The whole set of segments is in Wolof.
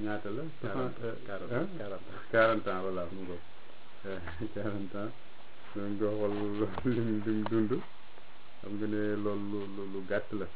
ñaata la quarante quarante quarante ans voilà mu ngo quarante ans donc nga xool lim lim dund xam nga ne loolu lu lu gàtt la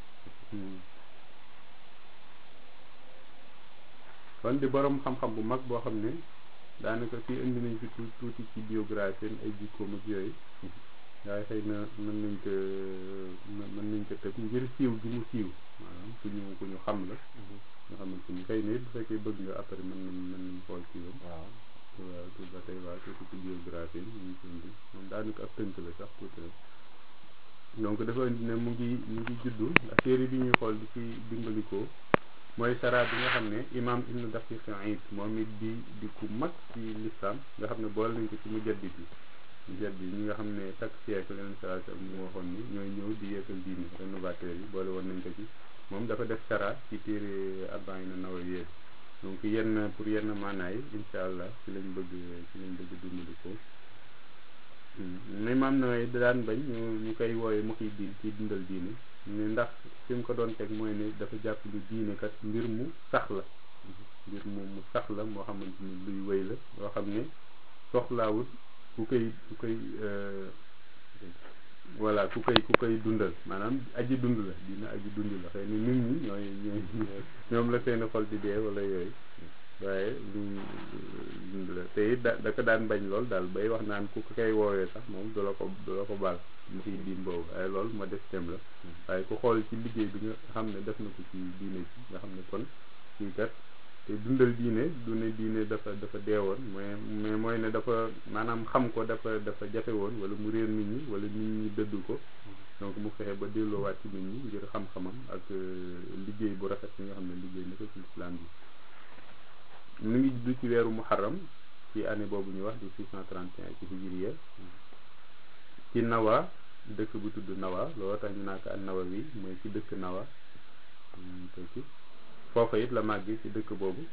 kon di borom xam-xam bu mag boo xam ne daanaka fii indi nañ fi tu tuuti ci biographie ay jikkoom ak yooyu waaye xëy na mën nañ ko mën nañ ko tëb ngir siiw gi mu siiw maanaam ku ñu ku ñu xam la nga xamante ni xëy na it bu fekkee bëgg nga après mën nañ mën nañ xool ci yow waaw waaw tout ba tey waaw tuuti ci biographie ñu ngi indi moom daanaka ab tënk la sax tuuti rek donc dafa indi ne mu ngi mu ngi juddu ndax téere bi ñuy xool di ci dimbalikoo mooy sara bi nga xam ne imam ibnu daqiq Iid moom it di di ku mag ci l'islam nga xam ne boole nañ ko ci mujaddid yi mujaddid yi ñi nga xam ne chaque siècle leen saa sa mu waxoon ni ñooy ñëw di yeesal diine rénovateur yi boole woon nañ ko ci moom dafa def sara ci téere arbaïna Nawawiyya donc yenn pour yenn maanaay incha allah ci lañ bëgg ci lañ bëgg dimbalikoo mais maam na daan bañ ñu ñu koy wooye muhiddin ci dundal diine ne ndax fi mu ko doon teg mooy ne dafa jàpp lu diine kat mbir mu sax la mbir mu mu sax la moo xamante ni luy wéy la loo xam ne soxlaawut ku koy ku koy voilà ku koy ku koy dundal maanaam aji dund la diine aji dund la xëy na nit ñi ñooy ñooy ñoom la seen xol di dee wala yooyu waaye lu dund la te it da da ko daan bañ lool daal bay wax naan ku ko koy woowee sax moom du la ko du la ko baal mu fiy diin boobu waaye loolu ma def tem la waaye ku xool ci liggéey bi nga xam ne def na ko ci diine bi nga xam ne kon kii kat te dundal diine du ne diine dafa dafa deewoon mais mais mooy ne dafa maanaam xam ko dafa dafa jafe woon wala mu réer nit ñi wala nit ñi dëdd ko donc mu fexe ba delloowaat ci nit ñi ngir xam-xamam ak liggéey bu rafet bi nga xam ne liggéey na ko ci islam bi mu ngi juddu ci weeru muharram ci année boobu ñu wax di 631 ci hijriya ci nawa dëkk bu tudd nawa looloo tax ñu naa ko an nawa wi mooy ci dëkk nawa tekki foofa it la màgg ci dëkk boobu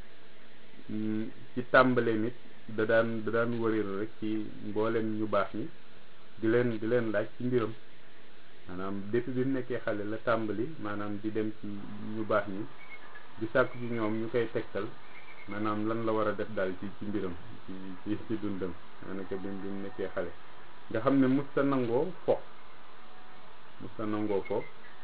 ci tàmbale nit da daan da daan wëreelu rek ci mboolem ñu baax ñi di leen di leen laaj ci mbiram maanaam depuis bi mu nekkee xale la tàmbali maanaam di dem ci ñu baax ñi di sàkku ci ñoom ñu koy tegtal maanaam lan la war a def daal ci ci mbiram ci ci ci dundam daanaka bi bi mu nekkee xale nga xam ne musta nangoo fo musta nangoo fo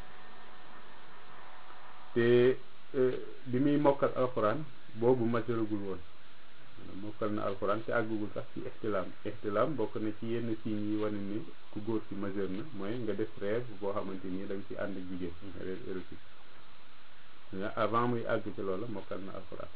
te bi muy mokkal alxuraan boobu maturagul woon mokkal na alxuraan te àggugul sax ci ixtilaam ixtilaam bokk na ci yenn signes yi wane ni ku góor ci majeur na mooy nga def rêve boo xamante ni da nga ci ànd jigéen rêve érotique mais avant muy àgg ci loola mokkal na alxuraan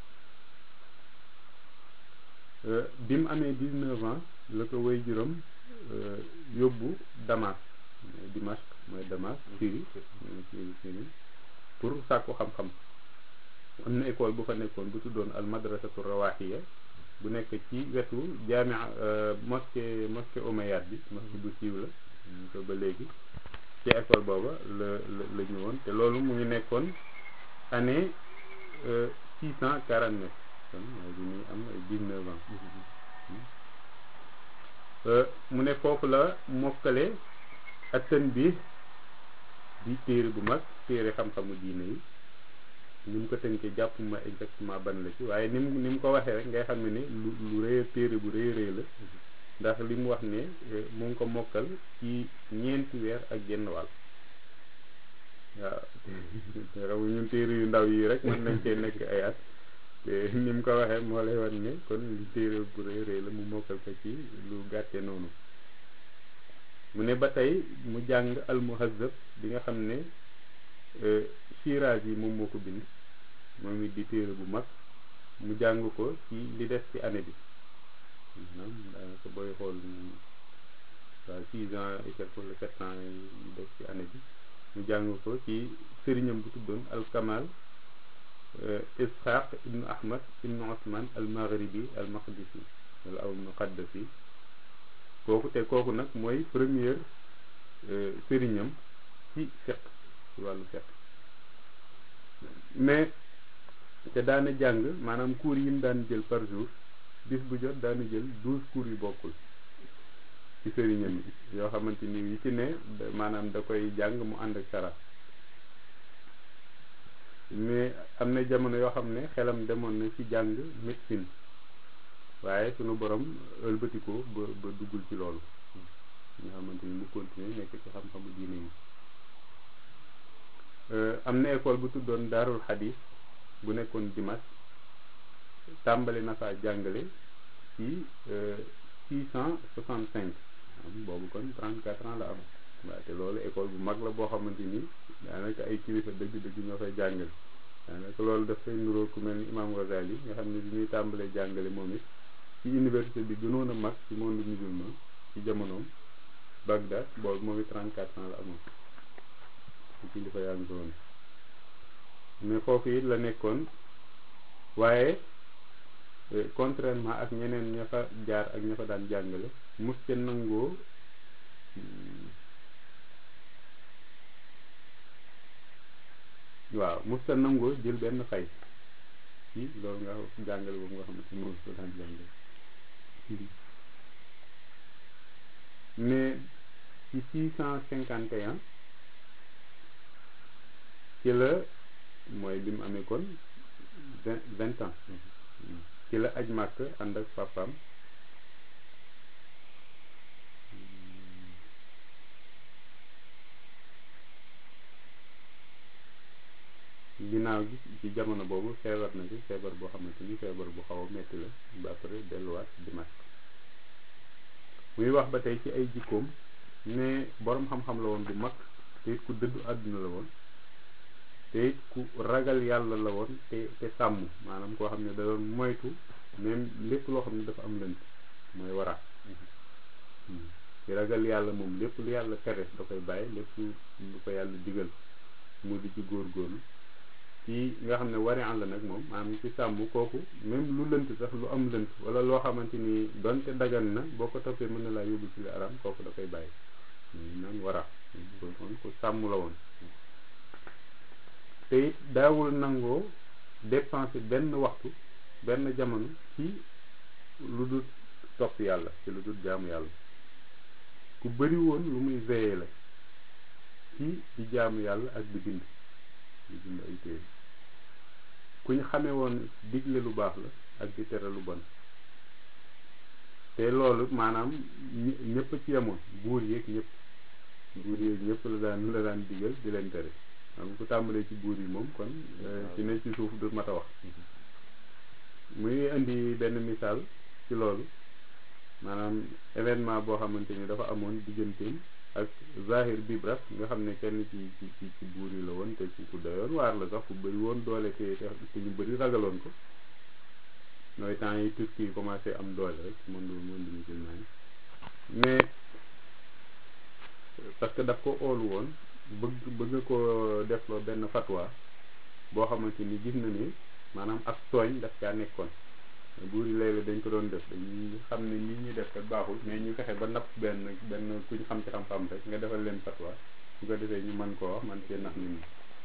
bi mu amee dix-neuf ans la ko way juróom yóbbu Damas Dimash mooy Damas Syrie Syrie Syrie pour sàkku xam-xam am na école bu fa nekkoon bu tuddoon al madrasatu rawaxiya bu nekk ci wetu jaamia mosquée mosquée Omeyyade bi mosquée bu siiw la ñu ko ba léegi ci école booba la la la ñëwoon te loolu mu ngi nekkoon année six cent quarante neuf kon mooy bi muy am ay dix-neuf ans mu ne foofu la mokkale attan bi di téere bu mag téere xam-xamu diine yi ni mu ko tënkee jàpp ma exactement ban la ci waaye ni mu ni mu ko waxee rek ngay xam ne ni lu lu rëy téere bu rëy rëy la ndax li mu wax ne mu ngi ko mokkal ci ñeenti weer ak genn wàll waaw te raw ñun téere yu ndaw yi rek mën nañ cee nekk ay at te ni mu ko waxee moo lay wan ne kon li téere bu rëy rëy la mu mokkal ko ci lu gàtte noonu mu ne ba tey mu jàng almuhazzab bi nga xam ne Shiraaz yi moom moo ko bind moom it di téere bu mag mu jàng ko ci li des ci année bi maanaam daanaka booy xool waaw six ans et quelque wala sept ans yi des ci année bi mu jàng ko ci sëriñam bu tuddoon alkamal ishaq ibnu ahmad ibnu osman al maghribi al maqdisi wala aw muqaddasi kooku te kooku nag mooy première sëriñam ci fiq ci wàllu fiq mais te daana jàng maanaam cours yi mu daan jël par jour bis bu jot daana jël douze cours yu bokkul ci sëriñam yi yoo xamante ni yi ci ne maanaam da koy jàng mu ànd ak sara mais am na jamono yoo xam ne xelam demoon na ci jàng médecine waaye sunu borom ëlbatikoo ba ba duggul ci loolu nga xamante ni mu continuer nekk ci xam-xamu diine yi am na école bu tuddoon daarul xadis bu nekkoon Dimash tàmbali na faa jàngale ci six cent soixante cinq boobu kon trente quatre ans la am waaye te loolu école bu mag la boo xamante ni daanaka ay kilifa dëgg-dëgg ñoo fay jàngale daanaka loolu dafay nuroo ku mel ni imam Ghazali nga xam ne bi ñuy tàmbalee jàngale moom it ci université bi gënoon a mag ci monde musulman ci jamonoom Bagdad boobu moom it trente quatre ans la amoon ci kilifa yaa ngi ko woon mais foofu it la nekkoon waaye contrairement ak ñeneen ña fa jaar ak ña fa daan jàngale mus ca nangoo waaw mus ca nangoo jël benn fay ci loolu nga jàngale boobu nga xamante ni moom ko daan jàngale mais ci six cent cinquante et un ci la mooy bi mu amee kon vingt vingt ans ci la aj màkk ànd ak papaam ginnaaw gi ci jamono boobu feebar na ci feebar boo xamante ni feebar bu xaw a metti la ba après delluwaat Dimash muy wax ba tey ci ay jikkoom ne boroom xam-xam la woon bu mag te it ku dëddu àdduna la woon te it ku ragal yàlla la woon te te sàmm maanaam koo xam ne da doon moytu même lépp loo xam ne dafa am lënt mooy wara ci ragal yàlla moom lépp lu yàlla tere da koy bàyyi lépp lu ko yàlla digal mu di ci góorgóorlu ci nga xam ne wari an la nag moom maanaam ci sàmm kooku même lu lënt sax lu am lënt wala loo xamante ni donte dagan na boo ko toppee mën na laa yóbbu ci li aram kooku da koy bàyyi naan wara kon ku sàmm la woon te it daawul nangoo dépenser benn waxtu benn jamono ci lu dul topp yàlla ci lu dul jaamu yàlla ku bëri woon lu muy veillé la ci di jaamu yàlla ak di bind di bind ay téere ku ñu xamee woon digle lu baax la ak di tere lu bon te loolu maanaam ñëpp ci yemoon buur yeeg ñëpp buur yeeg ñëpp la daan la daan digal di leen tere xam ku tàmbalee ci buur yi moom kon ci ne ci suuf du mat a wax muy indi benn misaal ci loolu maanaam événement boo xamante ni dafa amoon digganteem ak Zahir Bibras nga xam ne kenn ci ci ci buur yi la woon te ku doyoon waar la sax ku bëri woon doole te te ñu bëri ragaloon ko nooy temps yi Turquie yi commencé am doole rek monde monde musulman yi mais parce que daf ko óolu woon bëgg bëgg ko defloo benn fatwa boo xamante ni gis na ni maanaam ak tooñ daf caa nekkoon buur yi léeg-léeg dañ ko doon def dañuy xam ne nit ñi def kat baaxul mais ñu fexe ba napp benn benn kuñ xam ci xam-xam rek nga defal leen fatwa su ko defee ñu mën koo wax man cee nax nit ñi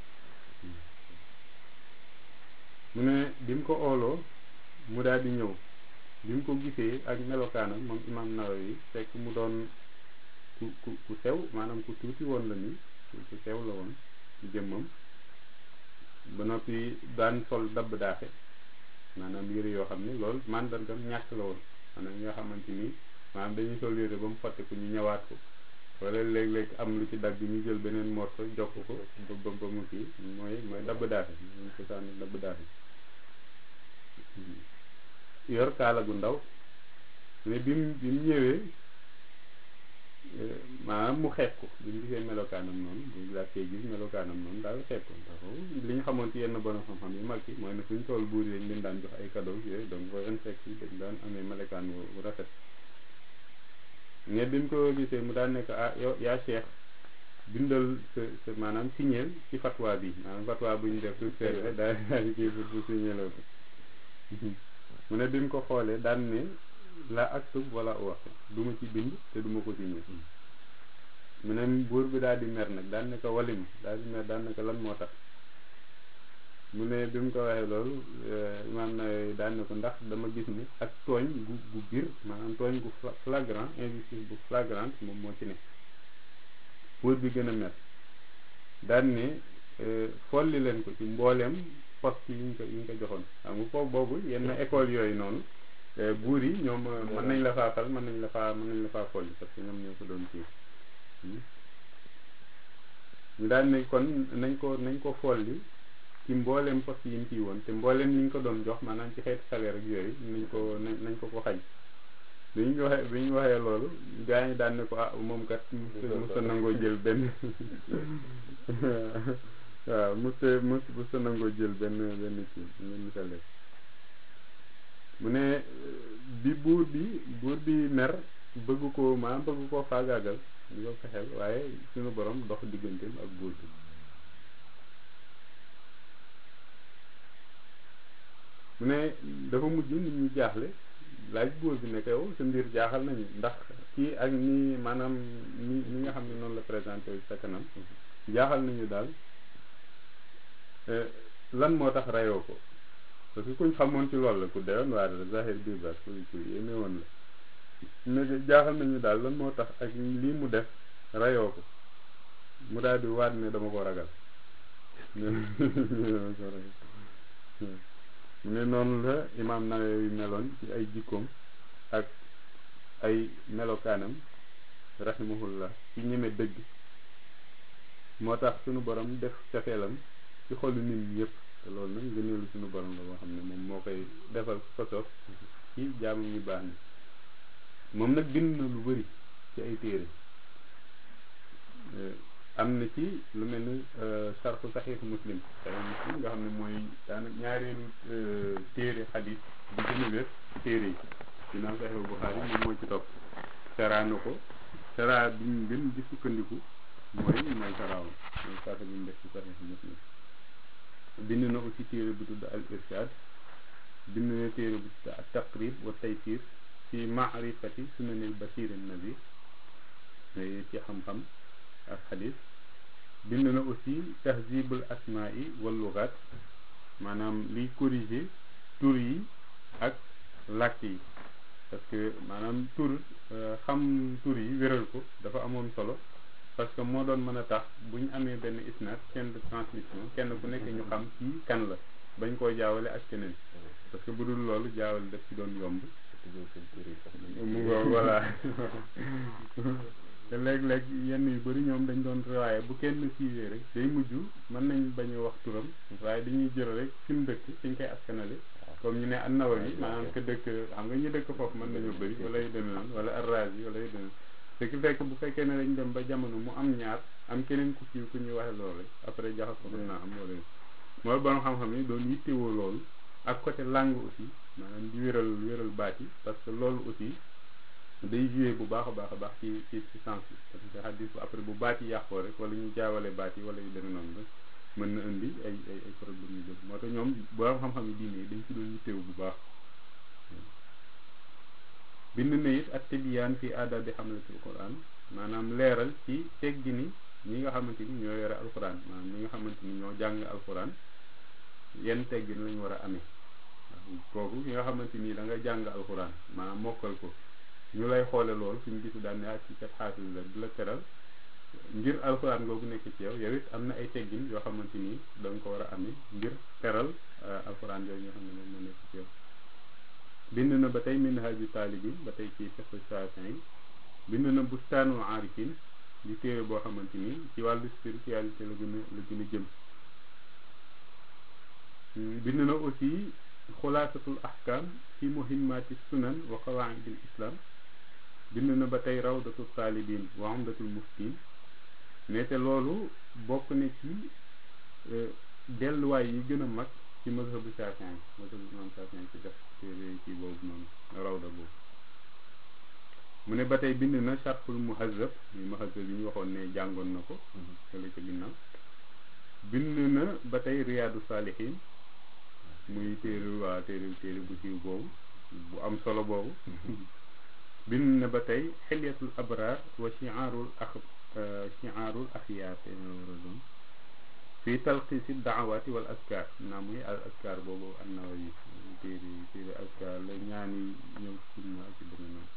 mu ne bi mu ko ooloo mu daal di ñëw bi mu ko gisee ak melokaanam moom imam Nawawi fekk mu doon ku ku ku sew maanaam ku tuuti woon la ni ku sew la woon ci jëmmam ba noppi daan sol dabb daaxe maanaam yére yoo xam ne loolu mandargam ñàkk la woon maanaam nga xamante ni maanaam dañuy sol yére ba mu fàtte ko ñu ñëwaat ko wala léeg-léeg am lu ci dagg ñu jël beneen morso jokk ko ba ba mu kii mooy mooy dabb daaxe ñu ko sànni dabb daaxe yor kaala gu ndaw mais bi mu bi mu ñëwee maanaam mu xeeb ko bi mu gisee melokaanam noonu bu laajtee gis melokaanam noonu daal xeeb ko ndax li ñu xamoon ci yenn borom xam-xam yu mag yi mooy ne suñ tool buur yi dañ leen daan jox ay cadeau yooyu donc booy insecte yi dañ daan amee melokaan bu rafet mais bi mu ko gisee mu daan nekk ah yow yaa cheikh bindal sa sa maanaam signeel ci fatwa bi maanaam fatwa bu ñu def tout serve daal daal di kii pour pour signéloo ko mu ne bi mu ko xoolee daan ne la aktub wala wax du ma ci bind te du ma ko signé mu ne buur bi daal di mer nag daan ne ko walim daal di mer daan ne ko lan moo tax mu ne bi mu ko waxee loolu imaam na daan ne ko ndax dama gis ne ak tooñ gu gu biir maanaam tooñ gu flagrant injustice bu flagrant moom moo ci ne buur bi gën a mer daan ne folli leen ko ci mbooleem poste yi ñu ko yi ñu ko joxoon xam nga foofu boobu yenn école yooyu noonu buur yi ñoom mën nañ la faa fal mën nañ la faa mën nañ la faa folli parce que ñoom ñoo ko doon kii ñu daal ne kon nañ ko nañ ko folli ci mbooleem poste yi mu kii woon te mbooleem li ñu ko doon jox maanaam ci xeeti salaire ak yooyu nañ ko nañ ko ko xañ bi ñu waxee bi ñu waxee loolu gaa yi daan ne ko ah moom kat musa nangoo jël benn waaw musa mus musa nangoo jël benn benn kii benn salaire mu ne bi buur bi buur bi mer bëgg ko maanaam bëgg koo faagaagal di ko fexeel waaye suñu borom dox digganteem ak buur bi mu ne dafa mujj nit ñi jaaxle laaj buur bi ne ko yow sa mbir jaaxal nañu ndax kii ak ni maanaam ni ñi nga xam ne noonu la présenté sa kanam jaaxal nañu daal lan moo tax rayoo ko parce que kuñ xamoon ci loolu la ku deewoon waa dara zahir biir bas ku ku yéeme woon la ne jaaxal nañu daal lan moo tax ak lii mu def rayoo ko mu daal di waat ne dama ko ragal mu ne noonu la imaam Nawawi meloon ci ay jikkoom ak ay melokaanam rahimahullah ci ñeme dëgg moo tax sunu borom def cafeelam ci xolu nit ñi yëpp te loolu nag ngëneelu sunu borom la boo xam ne moom moo koy defal ko soob ci jaamu ñu baax ni moom nag bind na lu bari ci ay téere am na ci lu mel ni sarxu saxiix muslim saxiix muslim nga xam ne mooy daanaka ñaareelu téere xadis bi gën a wér téere yi ginnaaw saxiix Buxaari moom moo ci topp saraa na ko saraa bi ñu gën di sukkandiku mooy mooy saraaw mooy sarxa bi mu def ci saxiix muslim bind na aussi téere bu tudd al irshad bind na téere bu tudd al taqrib wa taysir ci maarifati sunanil bashir nabi ci xam-xam ak xadis bind na aussi tahzibul asmaai wal lugat maanaam liy corriger tur yi ak làkk yi parce que maanaam tur xam tur yi wéral ko dafa amoon solo parce que moo doon mën a tax bu ñu amee benn isnad chaîne de transmission kenn ku nekk ñu xam kii kan la bañ koo jaawale ak keneen parce que bu dul loolu jaawale daf ci doon yomb mu ngo voilà te léeg-léeg yenn yu bëri ñoom dañ doon waaye bu kenn siiwee rek day mujj mën nañ bañ a wax turam waaye dañuy jël rek fi mu dëkk fiñ koy askanale comme ñu ne an-Nawawi maanaam que dëkk xam nga ñu dëkk foofu mën nañoo bëri wala yu demee noonu wala ar-Razi wala yu demee ce qui fait que bu fekkee ne dañ dem ba jamono mu am ñaar am keneen ku siiw ku ñuy waxe loolu rek après jaxas ko mën naa am wala mooy borom xam-xam yi doon yittewoo loolu ak côté langue aussi maanaam di wéral wéral baat yi parce que loolu aussi day joué bu baax a baax a baax ci ci ci sens bi parce que xadis bu après bu baat yi yàqoo rek wala ñu jaawale baat yi wala yu demee noonu rek mën na indi ay ay ay problème yu bëri moo tax ñoom borom xam-xam yi diine yi dañ ci doon yittewu bu baax bind na it ak tibiyaan fi aadabi xamlatul quran maanaam leeral ci teggi ni ñi nga xamante ni ñoo yore alquran maanaam ñi nga xamante ni ñoo jàng alquran yenn teggin lañ war a amee kooku ki nga xamante ni da nga jàng alquran maanaam mokkal ko ñu lay xoole loolu suñu gisu daan ne ak ci kat xaalis la di la teral ngir alxuraan googu nekk ci yow yow it am na ay teggin yoo xamante ni da nga ko war a amee ngir teral alxuraan yooyu nga xam ne moom moo nekk ci yow bind na ba tey minhaju taalibin ba tey ci fiqhu Shaafi'i bind na bustaanul aarifin di téere boo xamante ni ci wàllu spiritualité la gën a la gën a jëm bind na aussi xulaasatul ahkam fi muhimmati sunan wa qawaidil islam bind na ba tey rawdatul taalibin wa umdatul muftin ne te loolu bokk na ci delluwaay yi gën a mag ci mazhabu Shaafi'i mazhabu imam Shaafi'i ci def téere ci boobu noonu rawda boobu mu ne ba tey bind na sharhul muhazzab muy muhazzab yi ñu waxoon ne jàngoon na ko fële ca ginnaaw bind na ba tey riyaadu saalihin muy téere waa téere téere bu siiw boobu bu am solo boobu bind na ba tey xilyatul abraar wa chiaarul ax chiaarul axyaar te war a doon fii talxiisi daawaati wal askar naa muy al askar boobu an-Nawawi téere téere askar la ñaani ñëw sunna ak ci deme noonu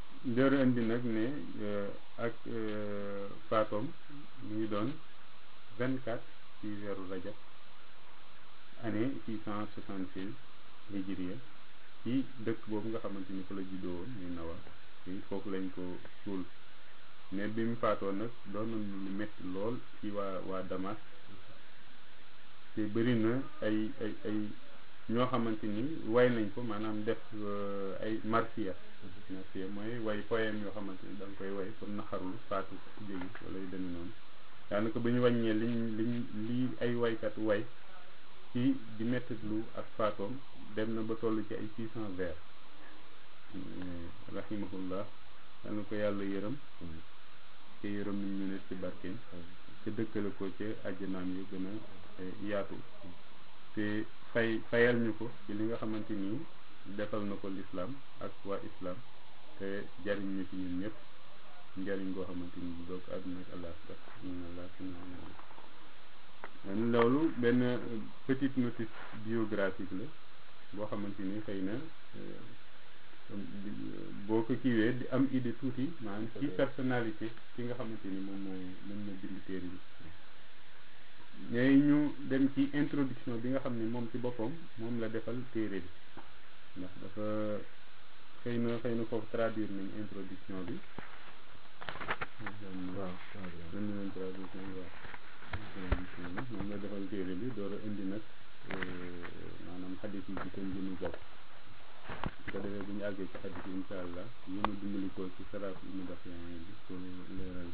njëru indi nag ne ak faatoom mu ngi doon vingt quatre ci weeru rajab année six cent soixante seize hijriya ci dëkk boobu nga xamante ni fa la juddoo woon muy nawa fii foofu lañ ko suul mais bi mu faatoo nag doon na lu metti lool ci waa waa Damas te bëri na ay ay ay ñoo xamante ni way nañ ko maanaam def ay marsiya marsiya mooy way poème yoo xamante ni da nga koy way pour naxarul faatu jógi wala yu demee noonu daanaka bu ñu wàññee liñ liñ lii ay waykat way ci di mettitlu ak faatoom dem na ba toll ci ay six cent vers rahimahullah yal na ko yàlla yërëm te yërëm nañ ñu ne ci barkeem te dëkkale ko ci àjjanaam yu gën a yaatu te fay fayal ñu ko ci li nga xamante ni defal na ko lislaam ak waa islam te jariñ ñu ci ñun ñëpp njariñ goo xamante ni doog àdduna ak àllaaxira loolu benn petite notice biographique la boo xamante ni xëy na boo ko kiiwee di am idée tuuti maanaam ci personnalité ki nga xamante ni moom moo moom moo bind téere bi ñooy ñu dem ci introduction bi nga xam ne moom ci boppam moom la defal téere bi ndax dafa xëy na xëy na foofu traduire nañ introduction bi waaw indi nañ traduction bi waaw moom la defal téere bi door a indi nag maanaam xadis yi ci seen jëmmi bopp su ko defee bu ñu àggee ci xadis yi insha allah yéen a dimbali ko ci saraf yi mu def yaa bi pour leeral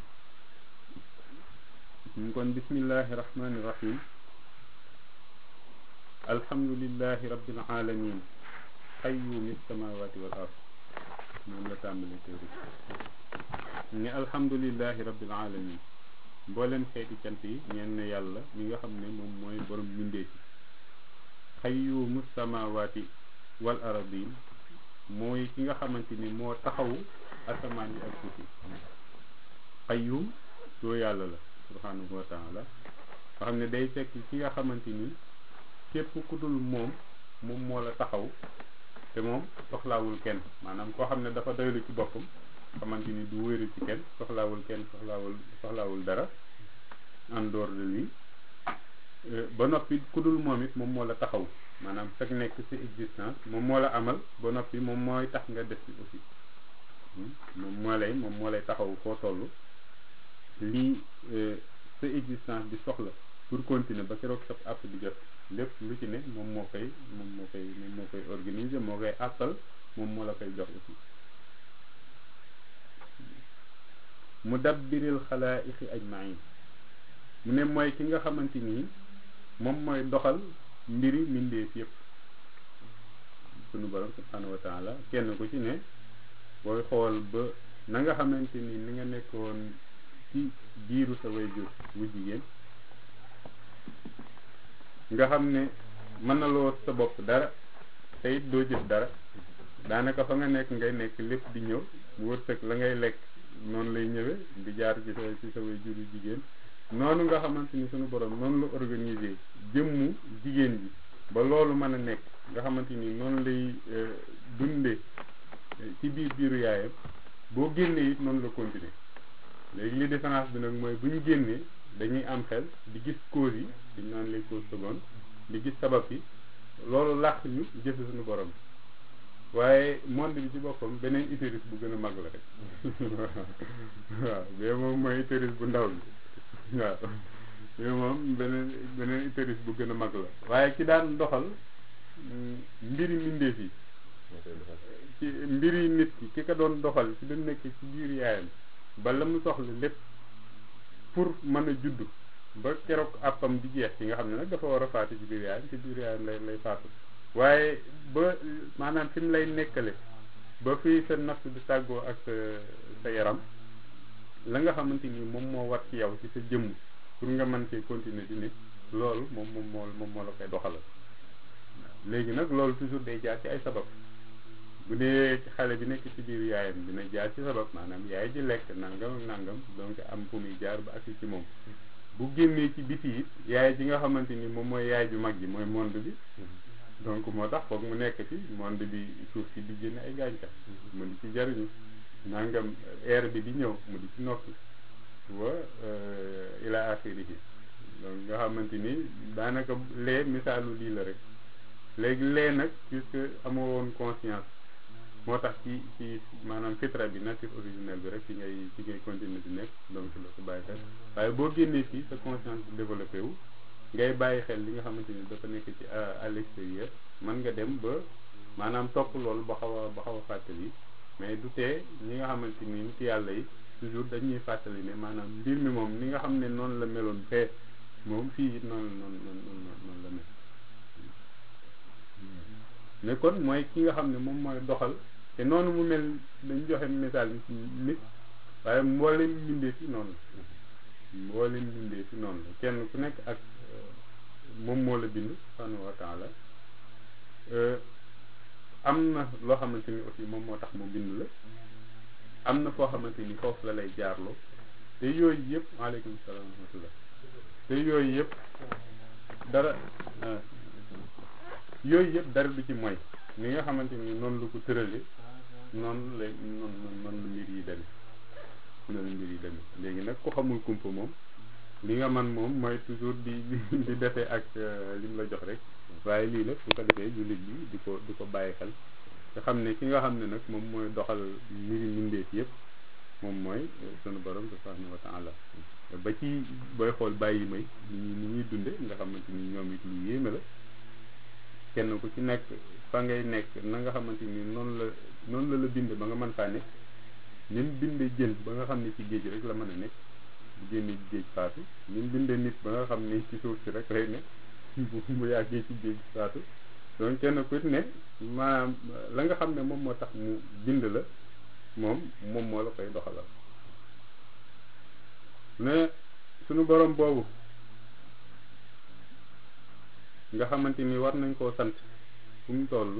ñu kon bismillahi rahmani rahim alhamdulillahi rabbil alamin qayyumi samawati wal ard moom la tàmbali téere ni alhamdulillahi rabbil alamin mbooleem xeeti cant yi ñeen ne yàlla mi nga xam ne moom mooy borom mbindee ci qayyumu samawati wal aradin mooy ki nga xamante ni moo taxawu asamaan yi ak suuf yi qayyum doo yàlla la subhanahu wa taala nga xam ne day fekk ki nga xamante ni képp ku dul moom moom moo la taxaw te moom soxlaawul kenn maanaam koo xam ne dafa doylu ci boppam xamante ni du wéeru ci kenn soxlaawul kenn soxlaawul soxlaawul dara en dehors de lui ba noppi ku dul moom it moom moo la taxaw maanaam fekk nekk ci existence moom moo la amal ba noppi moom mooy tax nga def ci aussi moom moo lay moom moo lay taxaw foo toll lii sa existence bi soxla pour continuer ba keroog sa àpp di jot lépp lu ci ne moom moo koy moom moo koy moom moo koy organiser moo koy àppal moom moo la koy jox aussi mu dabbiril xalaa'iqi ajmain mu ne mooy ki nga xamante nii moom mooy doxal mbiri mbindeef yëpp sunu borom subhanahu wa taala kenn ku ci ne booy xool ba na nga xamante ni ni nga nekkoon ci biiru sa way jur wu jigéen nga xam ne mën na loo sa bopp dara te it doo jëf dara daanaka fa nga nekk ngay nekk lépp di ñëw mu wërsëg la ngay lekk noonu lay ñëwee di jaar ci sa ci sa way jur yu jigéen noonu nga xamante ni sunu borom noonu la organiser jëmmu jigéen ji ba loolu mën a nekk nga xamante ni noonu lay dunde ci biir biiru yaayam boo génnee it noonu la continuer léegi li différence bi nag mooy bu ñu génnee dañuy am xel di gis cause yi dañ naan les causes secondes di gis sabab yi loolu làq ñu jëfe suñu borom waaye monde bi ci boppam beneen utérus bu gën a mag la rek waaw bee moom mooy utérus bu ndaw bi waaw bee moom beneen beneen utérus bu gën a mag la waaye ki daan doxal mbiri mbindeef yi ci mbiri nit ki ki ko doon doxal ci doon nekk ci biir yaayam ba la mu soxla lépp pour mën a juddu ba keroog àppam di jeex ci nga xam ne nag dafa war a faatu ci biir yaayam ci biir yaayam lay lay faatu waaye ba maanaam fi mu lay nekkale ba fii sa nafs di tàggoo ak sa sa yaram la nga xamante ni moom moo war ci yow ci sa jëmm pour nga mën cee continuer di nit loolu moom moom moo moom moo la koy doxalal léegi nag loolu toujours day jaar ci ay sabab bu dee xale bi nekk ci biir yaayam dina jaar ci sabab maanaam yaay ji lekk nangam ak nangam donc am fu muy jaar ba agsi ci moom bu génnee ci biti it yaay ji nga xamante ni moom mooy yaay ju mag ji mooy monde bi donc moo tax foog mu nekk ci monde bi suuf si di génne ay gàncax mu di ci jariñu nangam air bi di ñëw mu di ci nokki wa ila axirihi donc nga xamante ni daanaka lee misaalu lii la rek léegi lee nag puisque amoo woon conscience moo tax ci ci maanaam fitra bi nature originelle bi rek ci ngay ci ngay continuer di nekk donc la ko bàyyi xel waaye boo génnee fii sa conscience bi développé wu ngay bàyyi xel li nga xamante ni dafa nekk ci à l'extérieur mën nga dem ba maanaam topp loolu ba xaw a ba xaw a fàttali mais du tee ñi nga xamante ni nit yàlla yi toujours dañuy fàttali ne maanaam mbir mi moom ni nga xam ne noonu la meloon fee moom fii it noonu noonu noonu noonu la mel mais kon mooy ki nga xam ne moom mooy doxal te noonu mu mel dañ joxe misaal bi ci nit waaye mboolem mbindee fi noonu la mboolem mbindee fi noonu la kenn ku nekk ak moom moo la bind subhanahu wa taala am na loo xamante ni aussi moom moo tax mu bind la am na foo xamante ni foofu la lay jaarloo te yooyu yëpp waaleykum salaam wa rahmatullah te yooyu yëpp dara yooyu yëpp dara du ci mooy ni nga xamante ni noonu la ko tërale noonu la noonu noonu la mbir yi demee noonu la mbir yi demee léegi nag ku xamul kumpa moom li nga man moom mooy toujours di di defee ak li mu la jox rek waaye lii nag bu ko defee jullit bi di ko di ko bàyyi xel te xam ne ki nga xam ne nag moom mooy doxal mbiri mbindeef yëpp moom mooy sunu borom subhanahu wa taala ba ci booy xool bàyyi may ni ni ñuy dunde nga xamante ni ñoom it lu yéeme la kenn ku ci nekk fa ngay nekk na nga xamante ni noonu la noonu la la bind ba nga mën faa nekk ni mu binde jën ba nga xam ne ci géej rek la mën a nekk bu génne géej faatu ni mu binde nit ba nga xam ne ci suuf si rek lay nekk bu bu yàggee ci géej faatu donc kenn ku ne maanaam la nga xam ne moom moo tax mu bind la moom moom moo la koy doxalal ne sunu borom boobu nga xamante ni war nañ koo sant fu mu toll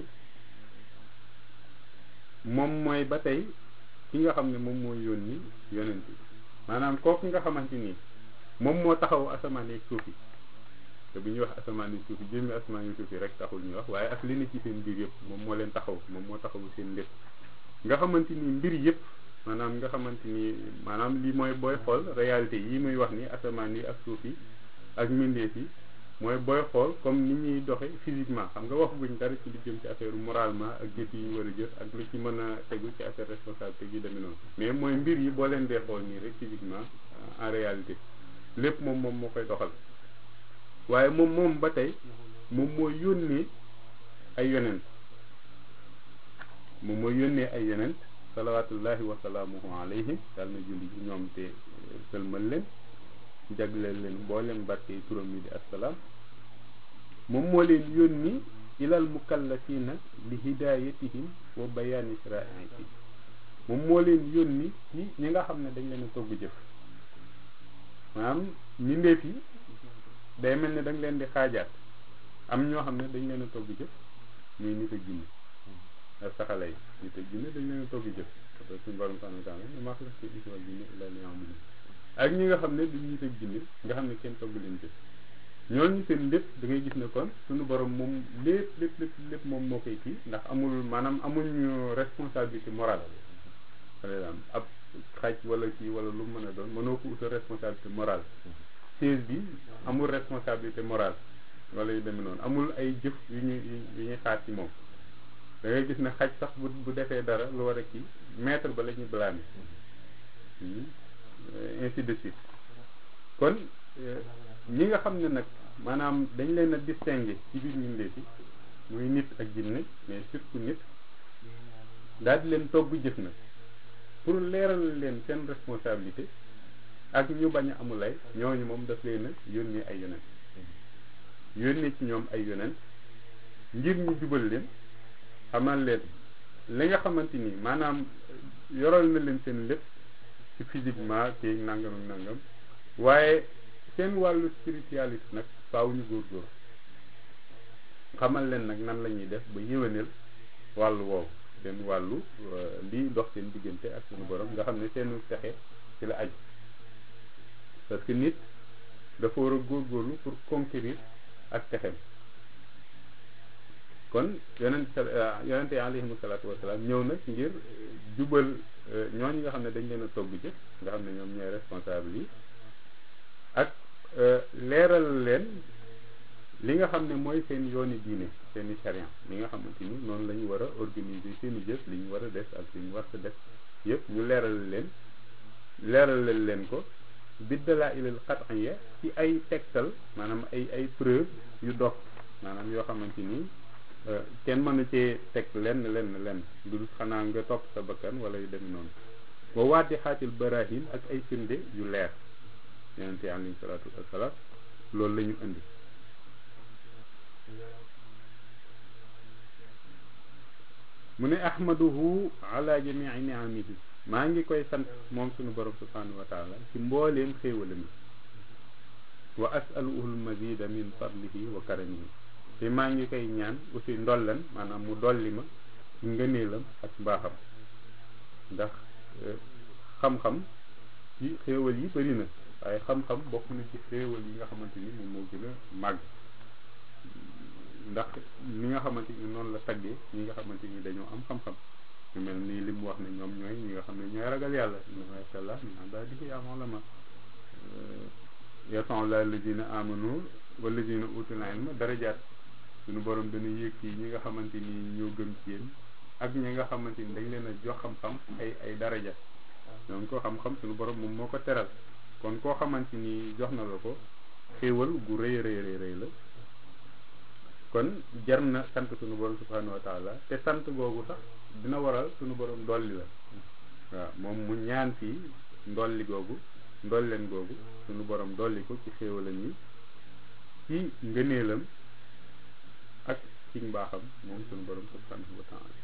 moom mooy ba tey ki nga xam ne moom mooy yónni yonent bi maanaam kooku nga xamante ni moom moo taxaw asamaan yi suuf yi te bu ñuy wax asamaan yi suuf yi jëmmi asamaan yi suuf yi rek taxul ñuy wax waaye ak li ne ci seen mbir yëpp moom moo leen taxaw moom moo taxawu seen lépp nga xamante ni mbir yëpp maanaam nga xamante ni maanaam lii mooy booy xool réalité yi muy wax ni asamaan yi ak suuf yi ak mbindeef yi mooy booy xool comme ni ñuy doxe physiquement xam nga wax guñ dara ci li jëm ci affaire moralement ak jëf yi ñu war a jëf ak lu ci mën a tegu ci affaire responsabilité yi demee noonu mais mooy mbir yi boo leen dee xool nii rek physiquement en réalité lépp moom moom moo koy doxal waaye moom moom ba tey moom mooy yónnee ay yonent moom mooy yónnee ay yonent salawaatullahi wa salaamuhu alayhim yàlla na julli ci ñoom te sëlmal leen jagleel leen mboolem barke yi turam yi di assalaam moom moo leen yónni ilal mukallafina li hidayatihim wa bayaani sharaa'ihim moom moo leen yónni ci ñi nga xam ne dañ leen a togg jëf maanaam mbindeef yi day mel ne da nga leen di xaajaat am ñoo xam ne dañ leen a togg jëf muy nit ak jinne ak saxala yi nit ak jinne dañ leen a togg jëf parce que suñu borom subhanahu wa taala ne maa xalaqtul insa wal jinna illa liya'budun ak ñi nga xam ne duñ nit ak jinne nga xam ne kenn togg leen jëf ñooñu seen lépp da ngay gis ne kon suñu borom moom lépp lépp lépp lépp moom moo koy kii ndax amul maanaam amuñu responsabilité morale par exemple ab xaj wala kii wala lu mu mën a doon mënoo ko utal responsabilité morale siège bi amul responsabilité morale wala yu demee noonu amul ay jëf yu ñu yu ñuy xaar ci moom da ngay gis ne xaj sax bu bu defee dara lu war a kii maître ba la ñuy blâmer ainsi de suite kon ñi nga xam ne nag maanaam dañ leen a distinguer ci biir mbindeef yi muy nit ak jinne mais surtout nit daal di leen togg jëf na pour leeral leen seen responsabilité ak ñu bañ a amulay ñooñu moom daf leen a yónnee ay yonent yónnee ci ñoom ay yonent ngir ñu jubal leen xamal leen li nga xamante ni maanaam yoral na leen seen lépp ci physiquement kii nangam ak nangam waaye seen wàllu spiritualité nag faaw ñu góorgóor xamal leen nag nan la ñuy def ba yéwéneel wàllu woowu seen wàllu lii dox seen diggante ak suñu borom nga xam ne seenu texe ci la aju parce que nit dafa war a góorgóorlu pour conquérir ak texem kon yonent yonente yi alayhimu salaatu wasalaam ñëw nag ngir jubal ñooñu nga xam ne dañ leen a togg jëf nga xam ne ñoom ñooy responsable yi ak leeral leen li nga xam ne mooy seen yooni diine seen i charia li nga xamante ni noonu la ñu war a organiser seen i jëf li ñu war a def ak li ñu war a def yëpp ñu leeral leen leeral leen ko biddalaa ilal qat'iyya ci ay tegtal maanaam ay ay preuve yu dox maanaam yoo xamante ni kenn mënu cee teg lenn lenn lenn lu xanaa nga topp sa bakkan wala yu demee noonu wa waati xaatil barahin ak ay firnde yu leer yonente alayhi salaatu wasalaam loolu la ñu indi mu ne ahmaduhu ala jamii niamihi maa ngi koy sant moom suñu borom subhanahu wa taala ci mbooleem xéewalam yi wa asaluhu almazida min fadlihi wa karamihi te maa ngi koy ñaan aussi ndollan maanaam mu dolli ma ci ngëneelam ak mbaaxam ndax xam-xam ci xéewal yi bëri na waaye xam-xam bokk na ci xéewal yi nga xamante ni moom moo gën a màgg ndax li nga xamante ni noonu la taggee ñi nga xamante ni dañoo am xam-xam ñu mel nii li mu wax ne ñoom ñooy ñi nga xam ne ñooy ragal yàlla masha Allah min ibadihi al-ulama yarfa'u llaahu llaziina aamanu wallaziina uutul ilma darajaat suñu borom dana yéeg ci ñi nga xamante ni ñoo gëm ci yéen ak ñi nga xamante ni dañ leen a jox xam-xam ay ay daraja donc ko xam-xam suñu borom moom moo ko teral kon koo xamante ni jox na la ko xéewal gu rëy rëy rëy rëy la kon jar na sant suñu borom subhanahu wa taala te sant googu sax dina waral suñu borom dolli la waaw moom mu ñaan fii ndolli googu ndolleen googu suñu borom dolli ko ci xéewalam yi ci ngëneelam ak ci mbaaxam moom suñu borom subhanahu wa taala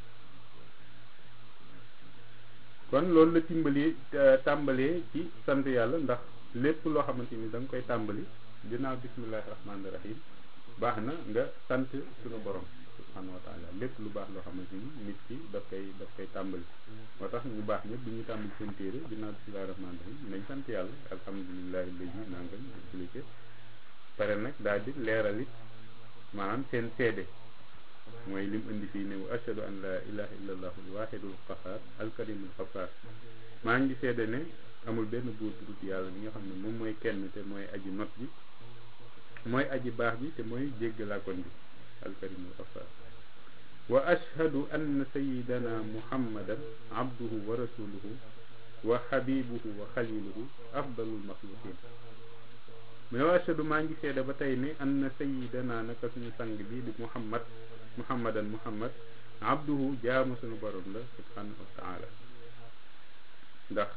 kon loolu la timbali tàmbalee ci sant yàlla ndax lépp loo xamante ni da nga koy tàmbali ginnaaw bismillahi rahmaani rahim baax na nga sant suñu borom subhanahu wa taala lépp lu baax loo xamante ni nit ki daf koy daf koy tàmbali moo tax ñu baax ñëpp bu ñuy tàmbali seen téere ginnaaw bismillahi rahmaani rahim nañ sant yàlla alhamdulilahi lazi nangam expliqué pare nag daal di leeral it maanaam seen seede mooy lim indi fii ne wa ashhadu an la ilaha illa allahu alwahidul qahar alkarimul xafaar maa ngi seede ne amul benn buur bu dul yàlla li nga xam ne moom mooy kenn te mooy aji not bi mooy aji baax bi te mooy jéggalaakoon bi alkarimul xafaar wa ashhadu anna sayidana muhammadan abduhu wa rasuluhu wa habibuhu wa xaliluhu afdalul maxluqin mais wa ashhadu maa ngi seede ba tey ne anna sayidana naka suñu sang bi di muhammad muhammadan muhammad abduhu jaamu suñu borom la subhanahu wa taala ndax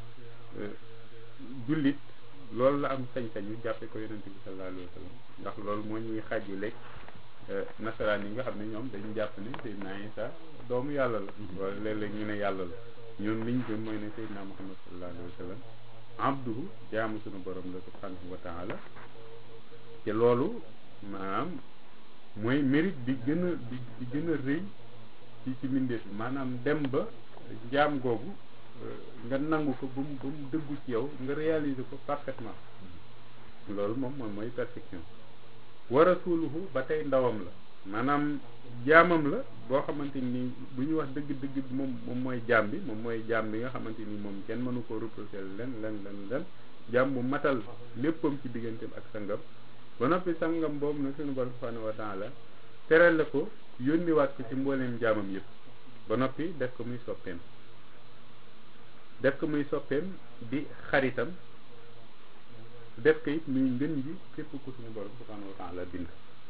jullit loolu la am sañ-sañu jàppe ko yonente bi sallallahu alayhi wa sallam ndax loolu moo ñuy xàjji lekk nasaraan yi nga xam ne ñoom dañu jàpp ne Seydina Isa doomu yàlla la wala léeg-léeg ñu ne yàlla la ñun liñ gëm mooy ne Seydina Muhammad sallallahu alayhi wa sallam abduhu jaamu suñu borom la subhanahu wa taala te loolu maanaam mooy mérite bi gën a bi bi gën a rëy ci ci mbindeef bi maanaam dem ba jaam googu nga nangu ko ba mu ba mu dëggu ci yow nga réaliser ko parfaitement loolu moom moom mooy perfection wa rasuluhu ba tey ndawam la maanaam jaamam la boo xamante ni bu ñu wax dëgg-dëgg moom moom mooy jaam bi moom mooy jaam bi nga xamante ni moom kenn mënu ko reprocher len len len len jaam bu matal léppam ci digganteem ak sangam ba noppi sangam boobu nag suñu borom subhanahu wa taala teral la ko yónniwaat ko ci mbooleem jaamam yëpp ba noppi def ko muy soppeem def ko muy soppeem di xaritam def ko it muy ngën ji képp ku suñu borom subhanahu wa taala bind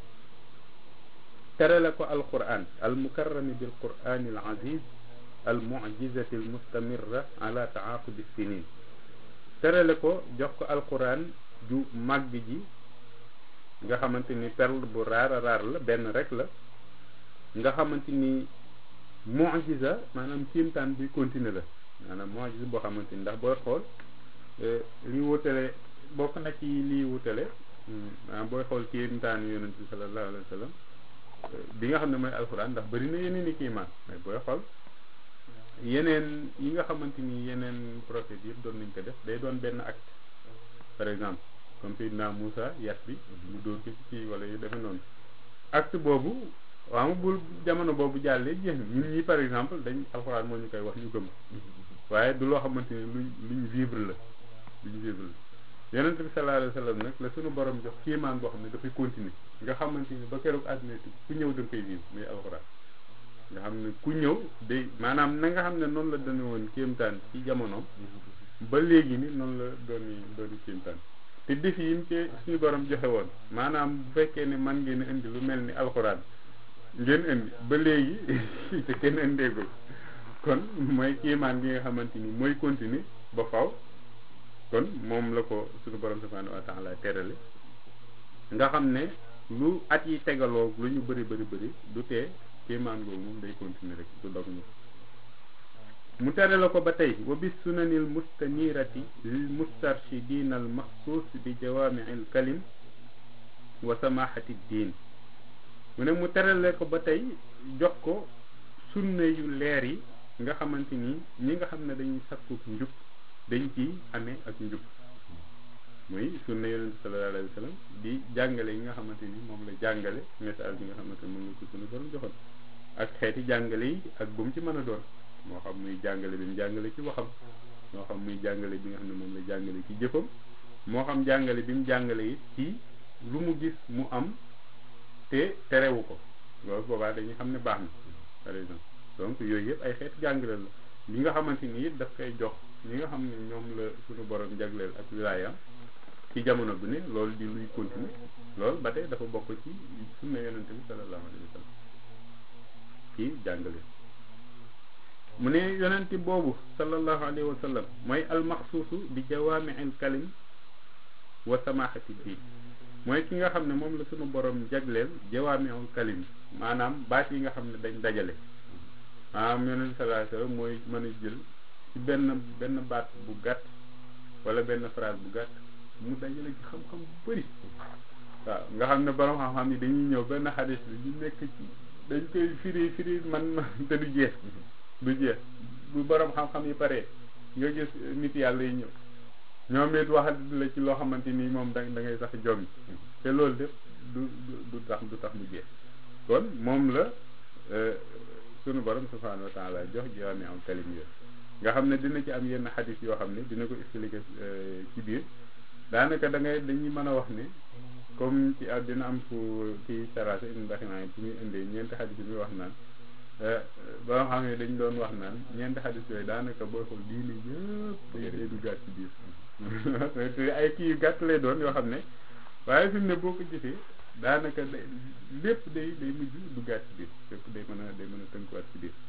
terale ko alquran al mukarrami bil qurani al aziz al mu'jizati al mustamirra ala taaqubi sinin terale ko jox ko alquran ju màgg ji nga xamante ni perle bu raar a raar la benn rek la nga xamante ni mu'jiza maanaam kéemtaan buy continuer la maanaam mu'jiza boo xamante ni ndax booy xool li wutale bokk na ci lii wutale maanaam booy xool kéemtaan yonent bi sallallahu alayhi wa sallam bi nga xam ne mooy alxuraan ndax bëri na yeneen i kiimaan mais booy xool yeneen yi nga xamante ni yeneen prophètes yëpp doon nañ ko def day doon benn acte par exemple comme Seydina Moussa yat bi mu dóor ko ci kii wala yu defe noonu acte boobu waaw ma bul jamono boobu jàllee jeex na ñun ñi par exemple dañ alxuraan moo ñu koy wax ñu gëm waaye du loo xamante ni luñ luñ vivre la luñ vivre la yonent bi sallallahu alayhi wa sallam nag la suñu borom jox kéemaan boo xam ne dafay continuer nga xamante ni ba keroog àdduna ti ku ñëw da nga koy vivre muy alxuraan nga xam ne ku ñëw day maanaam na nga xam ne noonu la dane woon kéemtaan ci jamonoom ba léegi ni noonu la dooni dooni kéemtaan te défi yi mu ci suñu borom joxe woon maanaam bu fekkee ne man ngeen indi lu mel ni alxuraan ngeen indi ba léegi te kenn indeegul kon mooy kéemaan gi nga xamante ni mooy continuer ba faw kon moom la ko suñu borom subhanahu wa taala terale nga xam ne lu at yi tegaloo lu ñu bëri bëri bëri du tee kéemaan googu moom day continuer rek du dog ñu mu tere la ko ba tey wa bis sunanil mustanirati lil mustarshidina al maxsuus bi jawaamiil kalim wa samahati diin mu ne mu terale ko ba tey jox ko sunna yu leer yi nga xamante ni ñi nga xam ne dañuy sakku njub dañ ci amee ak njub muy sunna yonente sallallahu alayhi wa sallam di jàngale yi nga xamante ni moom la jàngale message bi nga xamante ni moom la ko sunu borom joxoon ak xeeti jàngale yi ak bu mu ci mën a doon moo xam muy jàngale bi mu jàngale ci waxam moo xam muy jàngale bi nga xam ne moom la jàngale ci jëfam moo xam jàngale bi mu jàngale it ci lu mu gis mu am te terewu ko loolu boobaa dañuy xam ne baax na par exemple donc yooyu yëpp ay xeeti jàngale la li nga xamante ni it daf koy jox ñi nga xam ne ñoom la suñu borom jagleel ak wilaayam ci jamono bu ne loolu di luy continuer loolu ba tey dafa bokk ci sunna yonente bi sallallahu alayhi wa sallam ci jàngale mu ne yonente boobu sallallahu alayhi wa sallam mooy almaxsuusu bi jawaamiil kalim wa samahati diin mooy ki nga xam ne moom la suñu borom jagleel jawaamiul kalim maanaam baat yi nga xam ne dañ dajale maanaam yonente sallallahu alayhi wa sallam mooy mën a jël ci benn benn baat bu gàtt wala benn phrase bu gàtt mu dajale ci xam-xam bu bëri waaw nga xam ne borom xam-xam yi dañuy ñëw benn xadis bi ñu nekk ci dañ koy firi firi man te du jeex du jeex bu borom xam-xam yi paree nga gis nit yàlla yi ñëw ñoom it wax la ci loo xamante ni moom da da ngay sax jom te loolu lépp du du tax du tax mu jeex kon moom la sunu borom subhanahu wa taala jox jawaami am kalim yo nga xam ne dina ci am yenn xadis yoo xam ne dina ko expliquer ci biir daanaka da ngay dañuy mën a wax ne comme ci ak dina am fu kii sarase ibn Baximaan ci muy indee ñeenti xadis yi muy wax naan ba nga xam ne dañ doon wax naan ñeenti xadis yooyu daanaka booy xool diine yëpp day day duggaat ci biir te ay kii yu gàtt lay doon yoo xam ne waaye fi mu ne boo ko gisee daanaka day lépp day day mujj duggaat ci biir lépp day mën a day mën a tënkuwaat ci biir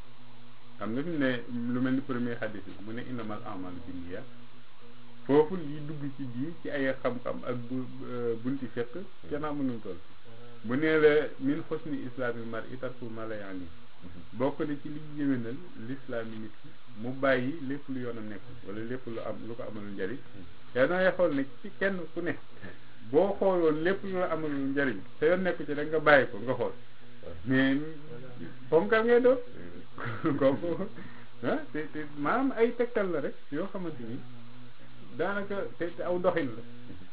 xam nga fi mu ne lu mel ni premier xadis bi mu ne innamal a'maalu binniyaat foofu li dugg ci biir ci ay xam-xam ak bu bunti fekk kenn mënul toll bu nee la min xusni islaamil mar'i tarku ma la yaani bokk na ci li yéwénal lislaam yi nit ki mu bàyyi lépp lu yoon a nekk wala lépp lu am lu ko amalul njariñ te nooy xool ne ci kenn ku ne boo xooloon lépp lu la amalul njariñ te yoon nekku ci rek nga bàyyi ko nga xool mais ponkal ngay doon kooku ah te te maanaam ay tegtal la rek yoo xamante ni daanaka te te aw doxin la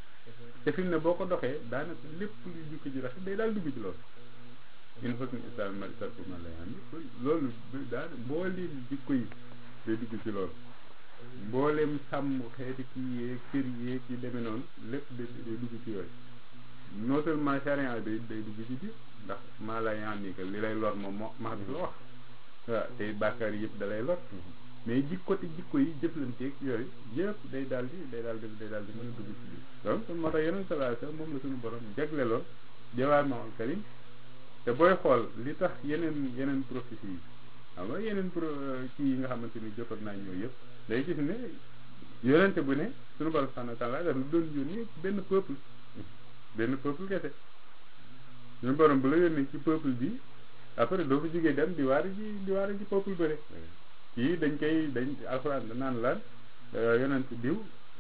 te fi mu ne boo ko doxee daanaka lépp luy jukki ji rafet day daal dugg ci loolu in husni islam mari tarku ma la yaani loolu daal mbooleem jikko yi day dugg ci loolu mbooleem sàmm xeeti kii yeeg kër yeeg yi demee noonu lépp day day dugg ci yooyu non seulement charia day day dugg ci biir ndax maa la yaani que li lay lor moom moo maa la wax waaw te bàkkaar yëpp da lay lor mais jikko te jikko yi jëflanteeg yooyu yëpp day daal di day daal di day daal di mën a dugg ci biir donc moo tax yeneen sallallahu alayhi wasallam moom la suñu borom jagleloon jawaami'ul kalim te booy xool li tax yeneen yeneen prophétie yi xam nga yeneen pro kii yi nga xamante ni jotoon naa ñëw yëpp day gis ne yonente bu ne suñu borom subhanahu wa ta'ala daf lu doon yónni benn peuple benn peuple kese suñu borom bu la yónnee ci peuple bi après doo fa jógee dem di waar ji di waar ji peuple bëre kii dañ koy dañ alxuraan da naan laan yonent diw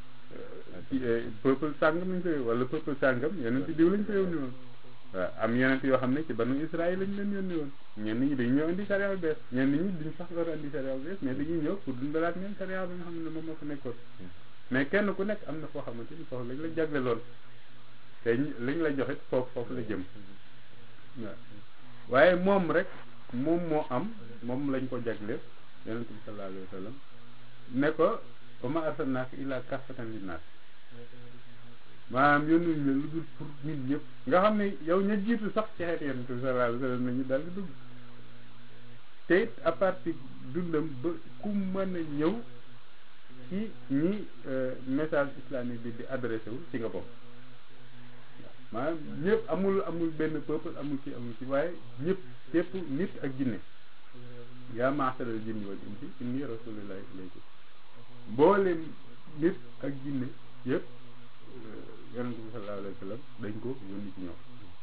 peuple sàngam lañ koy wala peuple sàngam yonent diw lañ ko yónni woon waaw am yonent yoo xam ne ci banu Israël lañ leen yónni woon ñenn ñi dañu ñëw indi sariya bees ñenn ñi duñ sax war a indi sariya bees mais dañuy ñëw pour dundalaat ñeen sariya bi nga xam ne moom moo fa nekkoon mais kenn ku nekk am na foo xamante ni foofu lañ la jagleloon te liñ la joxit foofu foofu la jëm waaw waaye moom rek moom moo am moom lañ ko jagleel yonent bi sallallahu alayhi wa sallam ne ko wa ma arsalnaaka illaa kaffatan linnaas maanaam yónnuñ la lu dul pour nit ñëpp nga xam ne yow ña jiitu sax ci xeet yonent bi sallallahu alayhi wa sallam nañu daal di dugg te it à partir dundam ba ku mën a ñëw ci ñi message islamique bi di adressé wu ci nga bokk maanaam ñëpp amul amul benn peuple amul ci amul ci waaye ñëpp képp nit ak jinne yaa maasaral jinni wal insi inni rasulillahi ilaykum mboolem nit ak jinne yëpp yonent bi sallallahu alayhi wa sallam dañ ko yónni ci ñoom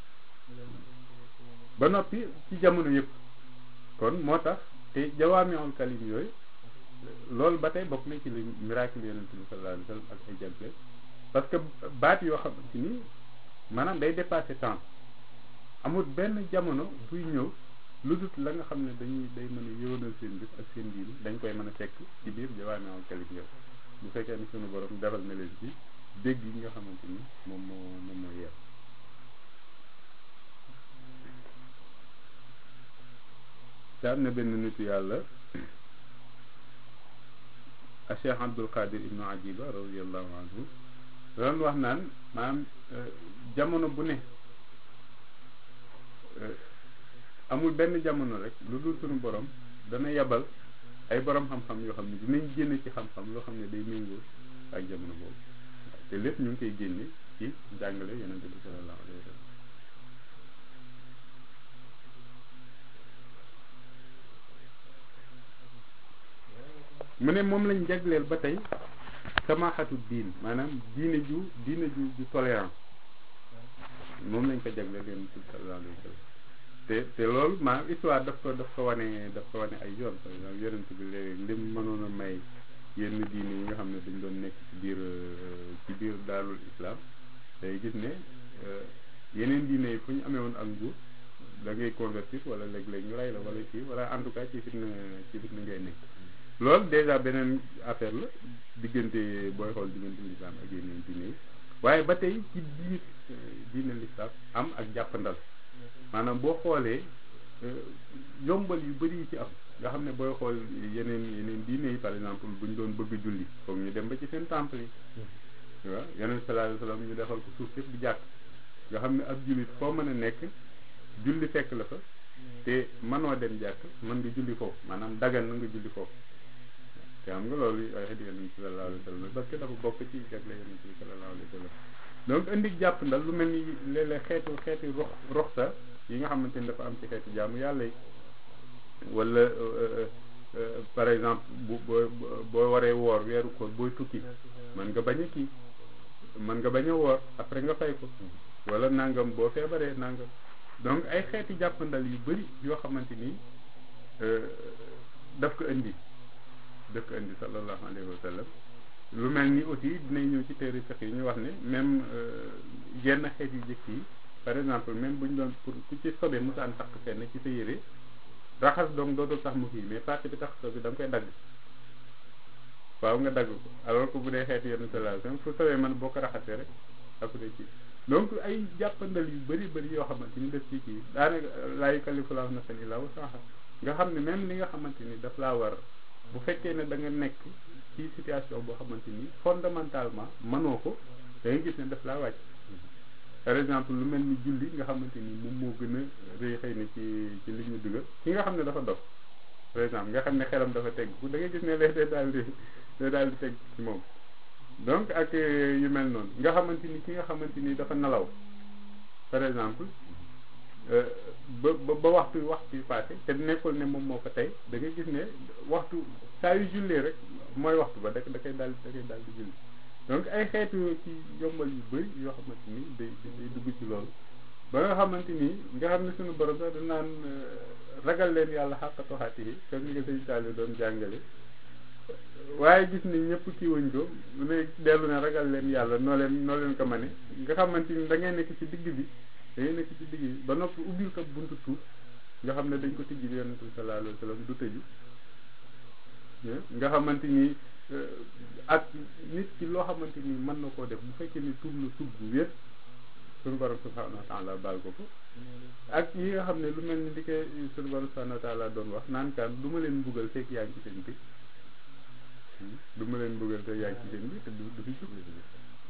ba noppi ci jamono yëpp kon moo tax te jawaamiul kalim yooyu loolu ba tey bokk na ci li miracle yonent bi sallallahu alayhi wa sallam ak ay jagle parce que baat yoo xamante ni maanaam day dépasser temps amul benn jamono buy ñëw lu dut la nga xam ne dañuy day mën a yëwanal seen bis ak seen diini dañ koy mën a fekk ci biir jawaamiul kalim yooyu bu fekkee ni sunu borom defal na leen ci dégg yi nga xamante ni moom moo moom moo yeer te am na benn nitu yàlla a cheikh abdul qadir ibnu ajiba radiallahu anhu doon wax naan maanaam jamono bu ne amul benn jamono rek lu dul sunu borom dana yebal ay borom xam-xam yoo xam ne dinañ génne ci xam-xam loo xam ne day méngoo ak jamono boobu te lépp ñu ngi koy génne ci jàngale yonente bi sallallahu alayhi wa sallam mu ne moom lañ jagleel ba tey samaxatu diin maanaam diine ju diine ju ju tolérant moom lañ ko jagleel yonente bi sallallahu alayhi wa sallam te te loolu maanaam histoire daf ko daf ko wane daf ko wane ay yoon par exemple yonente bi léegi lim mënoon a may yenn diine yi nga xam ne dañ doon nekk ci biir ci biir daarul islam day gis ne yeneen diine yi fu ñu amee woon ak nguur da ngay convertir wala léeg-léeg ñu rey la wala kii wala en tout cas ci fitna ci fitna ngay nekk loolu déjà beneen affaire la diggante booy xool diggante l'islam ak yeneen diine yi waaye ba tey ci biir diine l'islam am ak jàppandal maanaam boo xoolee yombal yu bëri yi ci am nga xam ne booy xool yeneen yeneen diine yi par exemple buñ doon bëgg julli foog ñu dem ba ci seen temple yi waaw yeneen sallallahu alayhi wasallam ñu defal ko suuf yëpp di jàkk nga xam ne ab jullit foo mën a nekk julli fekk la fa te mënoo dem jàkk mën nga julli foofu maanaam dagan na nga julli foofu te xam nga loolu ay xeeti yonent bi sallallahu alayhi wasallam parce que dafa bokk ci jagle yonent bi sallallahu alayhi wasallam donc indi jàpp ndal lu mel ni léeg-léeg xeetu xeeti rox roxsa yi nga xamante ni dafa am ci xeetu jaamu yàlla yi wala par exemple bu boo boo waree woor weeru koor booy tukki mën nga bañ a kii mën nga bañ a woor après nga fay ko wala nangam boo feebaree nangam donc ay xeeti jàppandal yu bari yoo xamante ni daf ko indi daf ko indi sallallahu alayhi wa sallam lu mel ni aussi dinañ ñëw ci téere fiqh yi ñu wax ne même yenn xeet yu jëkk yi par exemple même bu ñu doon pour ku ci sobe musaan takk fenn ci sa yére raxas donc dootul tax mu kii mais partie bi tax so bi da nga koy dagg waaw nga dagg ko alors que bu dee xeetu yenn salation fu sobee man boo ko raxasee rek après kii donc ay jàppandal yu bëri bëri yoo xamante ni def ci kii daanaka laa yukallifu llaahu nafsan illaa wus'ahaa nga xam ne même li nga xamante ni daf laa war bu fekkee ne da nga nekk ci situation boo xamante ni fondamentalement mënoo ko da nga gis ne daf laa wàcc par exemple lu mel ni julli nga xamante ni moom moo gën a rëy xëy na ci ci li ñu dugal ki nga xam ne dafa dof par exemple nga xam ne xelam dafa teg da ngay gis ne lee day daal di day daal di teg ci moom donc ak yu mel noonu nga xamante ni ki nga xamante ni dafa nelaw par exemple ba ba ba waxtu waxtu yu passé te nekkul ne moom moo ko tey da ngay gis ne waxtu saa yu jullee rek mooy waxtu ba da da koy daal da koy daal di julli donc ay xeetu ci yombal yu bëri yoo xamante ni day day dugg ci loolu ba nga xamante ni nga xam ne suñu borom sax da naan ragal leen yàlla xàqatu xaati yi comme ni nga sëñ Saliou doon jàngale waaye gis ni ñëpp kii wuñ ko mu ne dellu ne ragal leen yàlla noo leen noo leen ko mane nga xamante ni da ngay nekk ci digg bi da ngay nekk ci digg bi ba noppi ubbil ko buntu tuuf nga xam ne dañ ko tijji yonent bi sallallahu alayhi wa sallam du tëju nga xamante ni ak nit ki loo xamante ni mën na koo def bu fekkee ni tuub na tuub bu wér suñu borom subhanahu wa taala baal ko ko ak yi nga xam ne lu mel ni di koy suñu borom subhanahu wa taala doon wax naan kaan du ma leen mbugal fekk yaa ngi ci seen bi du ma leen mbugal fekk yaa ngi ci seen bi te du du fi jub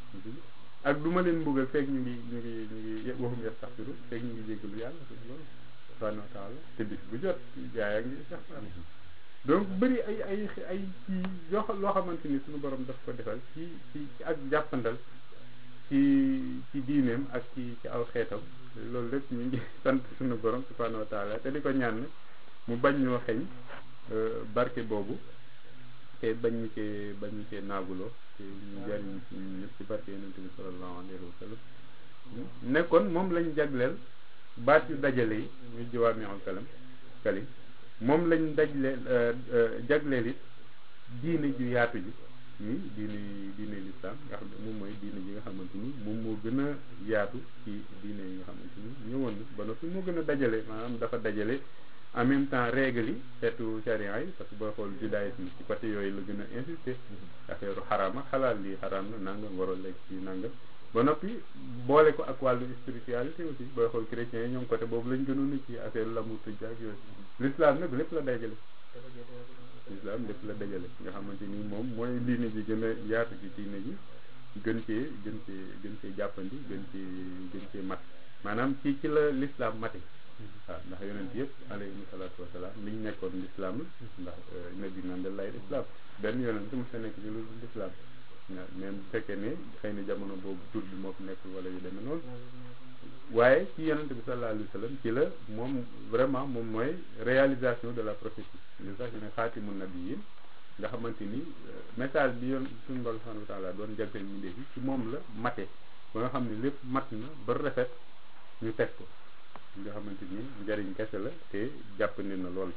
ak du ma leen mbugal fekk ñu ngi ñu ngi ñu ngi waxum yastaxfiru fekk ñu ngi jéggalu yàlla loolu subhanahu wa taala te bis bu jot jaay ak ngi istighfar donc bëri ay ay ay ci yoo loo xamante ni suñu borom daf ko defal ci ci ci ak jàppandal ci ci diineem ak ci ci aw xeetam loolu lépp ñu ngi sant suñu borom subhanahu wa taala te di ko ñaan mu bañ ñoo xeñ barke boobu te bañ ñu cee bañ ñu cee naaguloo te ñu jariñ ci ñun ñëpp ci barke yonent bi sallallahu alayhi wa sallam nekkoon moom lañ jagleel baat yu dajale yi ñu jawaami'ul kalam kalim moom lañ dajleel jagleel it diine ju yaatu ji ñuy diine diine lislaam nga xam ne moom mooy diine ji nga xamante ni moom moo gën a yaatu ci diine yi nga xamante ni ñëwoon na ba noppi moo gën a dajale maanaam dafa dajale en même temps règle yi xeetu charia yi parce que booy xool judaïsme ci côté yooyu la gën a insister affaire xaraam ak xalaal lii xaraam na nangam waroo lekk ci nangam ba noppi boole ko ak wàllu spiritualité aussi booy xool chrétiens yi ñoom côté boobu lañ gënoon ci affaire l'amour tëj ak yooyu l'islam nag lépp la dajale l'islam lépp la dajale nga xamante ni moom mooy diine ji gën a yaatu ci diine ji gën cee gën cee gën cee jàppandi gën cee gën cee mat maanaam ci ci la l'islam mate waaw ndax yonent yëpp alayhi salaatu wasalaam li ñu nekkoon l'islam la ndax nabi naan da lay islam benn yonent mu sa nekk ci lu l'islam même bu fekkee ne xëy na jamono boobu tur bi moo fi nekkul wala yu demee noonu waaye ci yonent bi sallallahu alayhi wa sallam ci la moom vraiment moom mooy réalisation de la prophétie li sax ñu ne xaatimu nabiyyin nga xamante ni message bi yoon suñu borom subhanahu wa taala doon jagleel ñu ndefi ci moom la mate ba nga xam ne lépp mat na ba rafet ñu teg ko nga xamante ni njariñ kese la te jàppandi na lool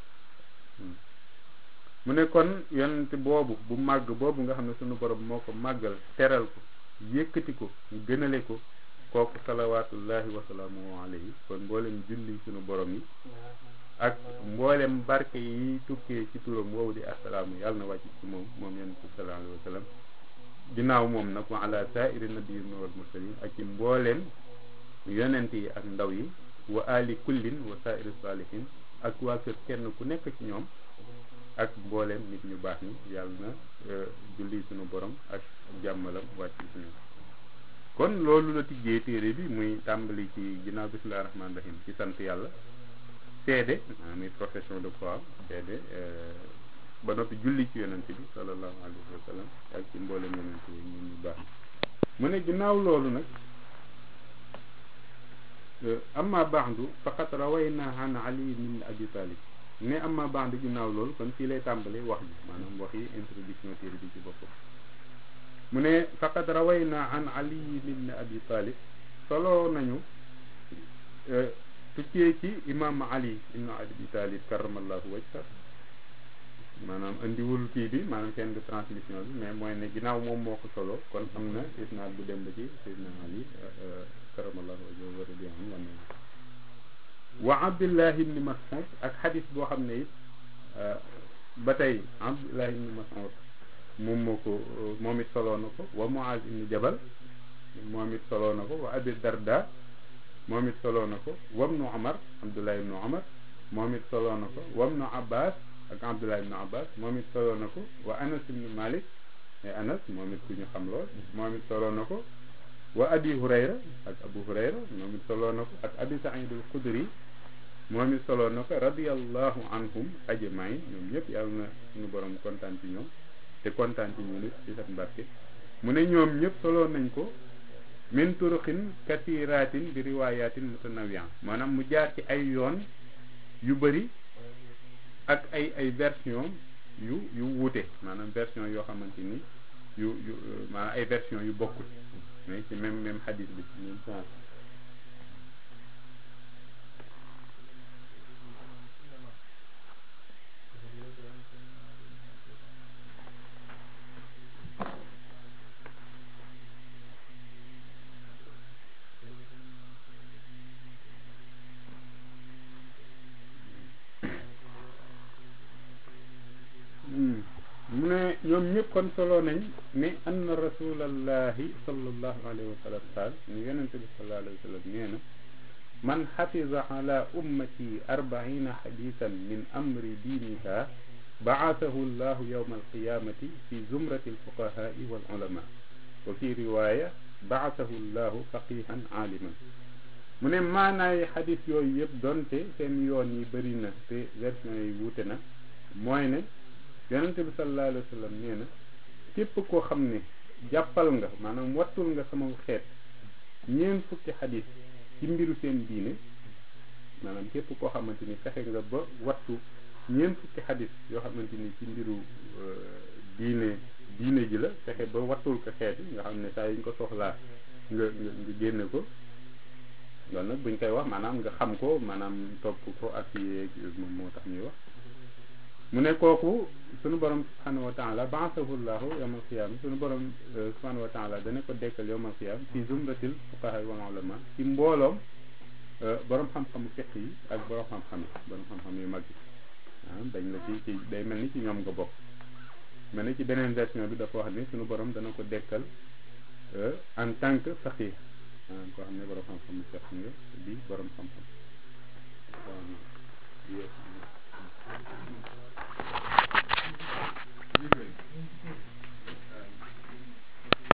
mu ne kon yonent boobu bu màgg boobu nga xam ne suñu borom moo ko màggal teral ko yëkkati ko gënale ko kooku salawaatullahi wasalaamu alayhi kon mboolem julli suñu borom yi ak mboolem barke yi tukkee ci turam woowu di assalaamu yàlla na wàcc ci moom moom yonent bi sallallahu alayhi wa sallam ginnaaw moom nag wa ala saairi nabiyyin wal mursalin ak ci mbooleem yonent yi ak ndaw yi wa ali kullin wa saairi salihin ak waa kër kenn ku nekk ci ñoom ak mbooleem nit ñu baax ñi yàlla na julli suñu borom ak jàmmalam wàcc ci ñoom kon loolu la tijjee téere bi muy tàmbali ci ginnaaw bismillahi rahmaani rahim ci sant yàlla seede muy profession de foi seede ba noppi julli ci yonent bi sallallahu alayhi wa sallam ak ci mbooleem yonent yi ñun ñu baax mu ne ginnaaw loolu nag amma baxdu faqat rawayna an ali min abi talib ne amma baxdu ginnaaw loolu kon fii lay tàmbale wax bi maanaam wax yi introduction téere bi ci boppam mu ne faqad rawayna an ali min abi talib solo nañu tukkee ci imam ali ibnu abi talib karamallahu wajha maanaam indiwul kii bi maanaam chaîne de transmission bi mais mooy ne ginnaaw moom moo ko solo kon am na isnaad bu dem ba ci sayyidina ali karamallahu wajha wa radiyallahu anhu wa abdullah ibni mas'ud ak xadis boo xam ne it ba tey abdullah ibni mas'ud moom moo ko moom it soloo na ko wa muaz ibni jabal moom it soloo na ko wa abi darda moom it soloo na ko wabnu omar abdullah ibnu omar moom it soloo na ko wabnu abbas ak abdullah ibnu abbas moom it soloo na ko wa anas ibnu malik e anas moom it ku ñu xam lool moom it soloo na ko wa abi hurayra ak abu hurayra moom it soloo na ko ak abi saïd al xudri moom it soloo na ko radiallahu anhum ajmain ñoom ñëpp yàlla na suñu borom kontaan ci ñoom te kontaan ci ñu nit ci seen barke mu ne ñoom ñëpp soloo nañ ko min turuqin kasiratin bi riwayatin mutanawiyan maanaam mu jaar ci ay yoon yu bëri ak ay ay version yu yu wuute maanaam version yoo xamante ni yu yu maanaam ay version yu bokkul mais ci même même hadith bi même sens mu ne ñoom ñëpp kon solo nañ ne anna rasulallahi sallallahu alayhi wa sallam qaal ñu yonente bi sallallahu alayhi wa sallam nee na man xafida ala ummati arbaina xadisan min amri diiniha baasahu llahu yowma alqiyamati fi zumrati alfuqahai wal ulama wa fi riwaaya baasahu llahu faqihan aaliman mu ne maanaay xadis yooyu yëpp donte seen yoon yi bëri na te version yi wuute na mooy ne yonente bi sallallahu alayhi wa sallam nee na képp koo xam ne jàppal nga maanaam wattul nga sama xeet ñeent fukki xadis ci mbiru seen diine maanaam képp koo xamante ni fexe nga ba wattu ñeent fukki xadis yoo xamante ni ci mbiru diine diine ji la fexe ba wattul ko xeet yi nga xam ne saa yi ñu ko soxlaa nga nga nga génne ko loolu nag buñ koy wax maanaam nga xam ko maanaam topp ko ak yeeg moom moo tax ñuy wax mu ne kooku sunu borom subhanahu wa taala baasahu llahu yawmal qiyaama sunu borom subhanahu wa taala dana ko dekkal yawmal qiyaama fi zumratil fuqaha wal ulama ci mbooloom borom xam-xamu fiq yi ak borom xam-xam yi borom xam-xam yu mag yi ah dañ la ci ci day mel ni ci ñoom nga bokk mel ni ci beneen version bi dafa wax ni sunu borom dana ko dekkal en tant que faqih maanaam koo xam ne borom xam-xamu fiq nga di borom xam-xam